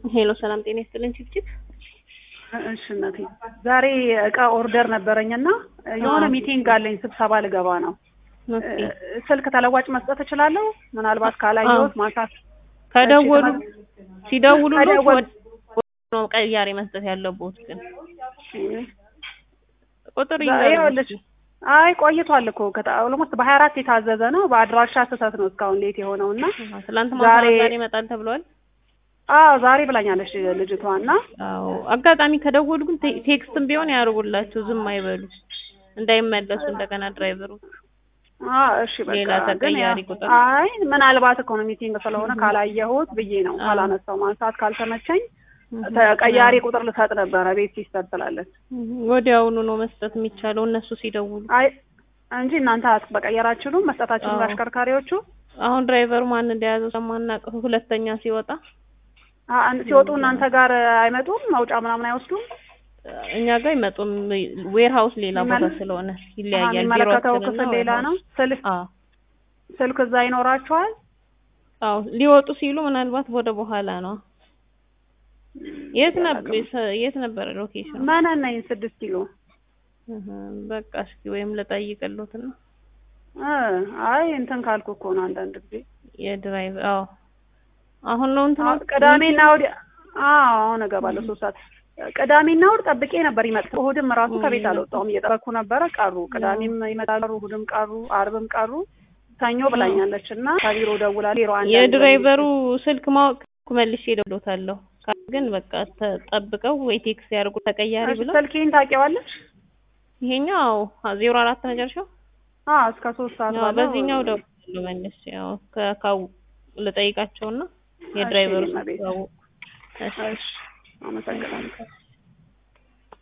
ሄሎ ሰላም ጤና ይስጥልን ቺፕቺፕ እሺ እናቴ ዛሬ እቃ ኦርደር ነበረኝና የሆነ ሚቲንግ አለኝ ስብሰባ ልገባ ነው። ስልክ ተለዋጭ መስጠት እችላለሁ? ምናልባት ካላየሁት ማንሳት ከደወሉ ሲደውሉ ከደወሉ- ነው ቀያሪ መስጠት ያለብዎት ግን ቁጥር ይኸውልሽ ይዘው አይ ቆይቷል እኮ ኦልሞስት በሀያ አራት የታዘዘ ነው። በአድራሻ ስህተት ነው እስካሁን ሌት የሆነው እና ትላንት ማታ ዛሬ- ዛሬ ይመጣል ተብሏል። አዎ ዛሬ ብላኛለች ልጅቷ እና አዎ አጋጣሚ ከደወሉ ግን ቴ- ቴክስትም ቢሆን ያርጉላቸው፣ ዝም አይበሉ እንዳይመለሱ እንደገና ድራይቨሩ አዎ እሺ በቃ ሌላ ግን ተቀያሪ ያ- ቁጥር አይ ምናልባት እኮ ነው ሚቲንግ ስለሆነ ካላየሁት ብዬ ነው አዎ። ካላነሳው ማንሳት ካልተመቸኝ ተቀያሪ ቁጥር ልሰጥ ነበረ ቤት ሲስተር ስላለች ወዲያውኑ ነው መስጠት የሚቻለው እነሱ ሲደውሉ። አይ እንጂ እናንተ በቀየር አትችሉም መስጠታችሁን አዎ። ለአሽከርካሪዎቹ አሁን ድራይቨሩ ማን እንደያዘው ስለማናውቅ ሁለተኛ ሲወጣ አ- አን- ሲወጡ እናንተ ጋር አይመጡም መውጫ ምናምን አይወስዱም እኛ ጋር አይመጡም። ዌር ሀውስ ሌላ ቦታ የሚመለ- ስለሆነ አሀ፣ ይለያያል። የሚመለከተው ቢሮአችንና ክፍል ሌላ ነው warehouse። ስልክ አዎ ስልክ እዛ ይኖራችኋል አዎ ሊወጡ ሲሉ ምናልባት ወደ በኋላ ነው። የት ነበር የት ነበር ሎኬሽኑ? መነን ነኝ ስድስት ኪሎ እህ፣ በቃ እስኪ ወይም ልጠይቅልዎት ነው እ አይ እንትን ካልኩ እኮ ነው አንዳንድ ጊዜ የድራይቭ አዎ አሁን ነው እንትን አዎ፣ ቅዳሜና እሑድ አዎ አሁን እገባለሁ ሶስት ሰዓት ቅዳሜና እሑድ ጠብቄ ነበር ይመጣ እሑድም ራሱ ከቤት አልወጣሁም እየጠበኩ ነበረ ቀሩ ቅዳሜም ይመጣሉ እሑድም ቀሩ አርብም ቀሩ ሰኞ ብላኛለች እና ከቢሮ ደውላ ቢሮ አንድ የድራይቨሩ ስልክ ማወቅ መልሼ እደውልዎታለሁ። ግን በቃ ተጠብቀው ወይ ቴክስ ያድርጉ ተቀያሪ ብለው ስልኬን ታውቂዋለሽ ይሄኛው ዜሮ አራት መጨረሻው አዎ እስከ ሶስት ሰዓት ያው ባለው በዚህኛው ደውላለሁ መልሼ ያው ከካው ልጠይቃቸውና የድራይቨሩ እሺ፣ ስልክ እመቤት። ካወቁ እሺ እሺ አመሰግናለሁ